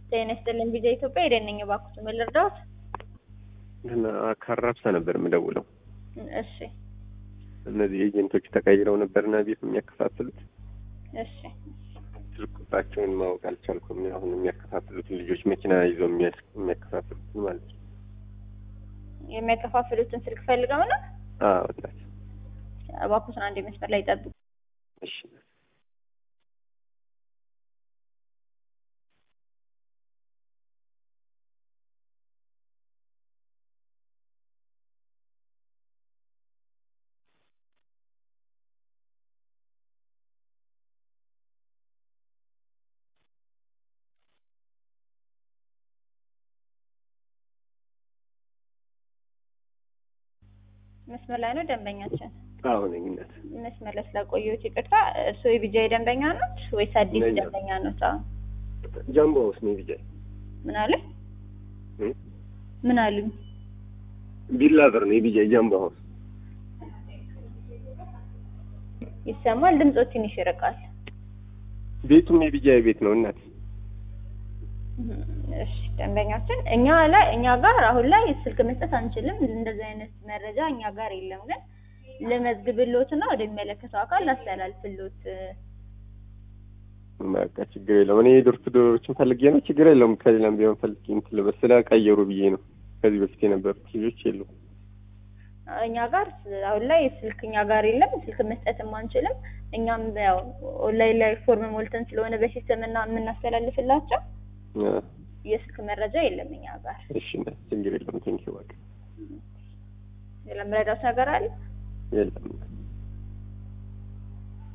ጤና ይስጥልኝ ቪዲዮ ኢትዮጵያ ሄደን እባክዎት ምን ልርዳዎት? እና ከአራብሳ ነበር የምደውለው። እሺ እነዚህ ኤጀንቶች ተቀይረው ነበርና ቤት የሚያከፋፍሉት እሺ ስልክ ቁጥራቸውን ማወቅ አልቻልኩም። አሁን የሚያከፋፍሉትን ልጆች መኪና ይዘው የሚያስ- የሚያከፋፍሉትን ማለት ነው። የሚያከፋፍሉትን ስልክ ፈልገው ነው? አዎ እናት እባክዎትን አንድ መስመር ላይ ጠብቁ። እሺ መስመር ላይ ነው ደንበኛችን። አዎ ነኝ እናት መስመር ላይ ስላቆየሁት ይቅርታ። እርስዎ የቢጃይ ደንበኛ ኖት ወይስ አዲስ ነኝ። ደንበኛ ኖት? አዎ። ጃምቦ ውስጥ ነው ቢጃይ ምን አለ? እ? ምን አሉኝ? ቢላቨር ነው የቢጃይ ጃምቦ ሀውስ ይሰማል? ድምጾ ትንሽ ይርቃል። ቤቱም የቢጃይ ቤት ነው እናት እሺ ደንበኛችን እኛ ላይ እኛ ጋር አሁን ላይ ስልክ መስጠት አንችልም። እንደዚህ አይነት መረጃ እኛ ጋር የለም። ግን ልመዝግብሎትና ወደሚመለከተው አካል ላስተላልፍሎት። በቃ ችግር የለውም። እኔ የዶር ቱ ዶሮችን ፈልጌ ነው። ችግር የለውም። ከሌላም ቢሆን ፈልጌ እንትን ልበል ስለቀየሩ ብዬ ነው። ከዚህ በፊት የነበሩት ልጆች የሉም። እኛ ጋር አሁን ላይ ስልክ እኛ ጋር የለም። ስልክ መስጠትም አንችልም። እኛም ያው ኦንላይን ላይ ፎርም ሞልተን ስለሆነ በሲስተም እና የምናስተላልፍላቸው አ፣ የስልክ መረጃ የለም እኛ ጋር። እሺ እናት ችግር የለውም። ቴንኪው በቃ ሌላ ምረዳት ነገር አለ? የለም እናት